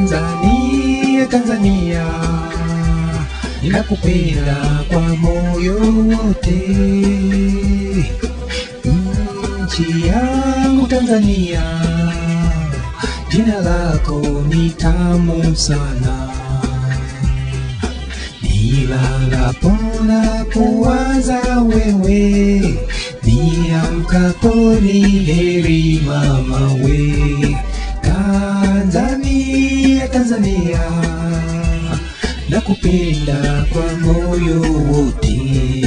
Tanzania, Tanzania, nakupenda kwa moyo wote. Nchi yangu Tanzania, jina lako ni tamu sana. Nilalapo na kuwaza wewe, niamkapo ni heri mama we. Tanzania, Tanzania, nakupenda kwa moyo wote.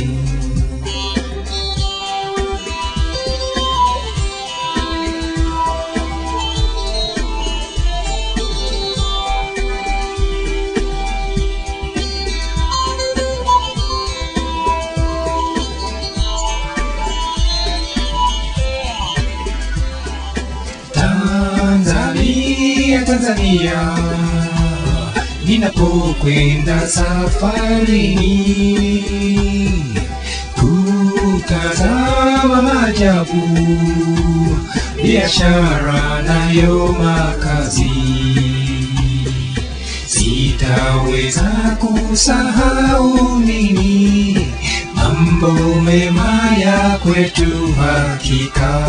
Tanzania, Tanzania, ninapokwenda safarini kutazama maajabu, biashara nayo makazi, sitaweza kusahau nini mambo mema ya kwetu hakika.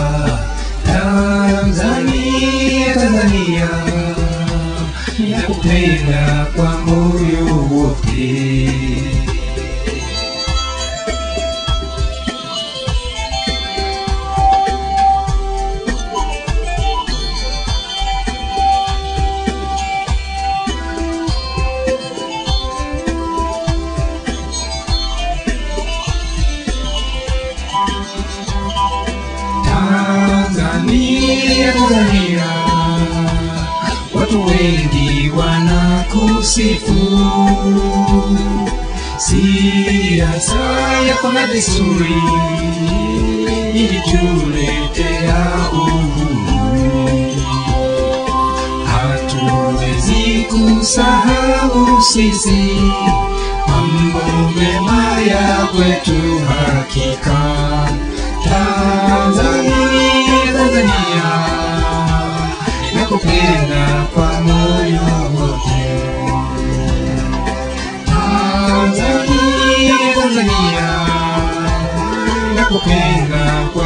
Tanzania, Tanzania, nakupenda kwa moyo wote. Tanzania, Tanzania, watu wengi wanakusifu siasa yako na desturi ilituletea uhuru. Hatuwezi kusahau sisi mambo mema ya kwetu hakika. Tanzania, Tanzania, nakupenda kwa moyo wote. Tanzania, Tanzania, nakupenda kwa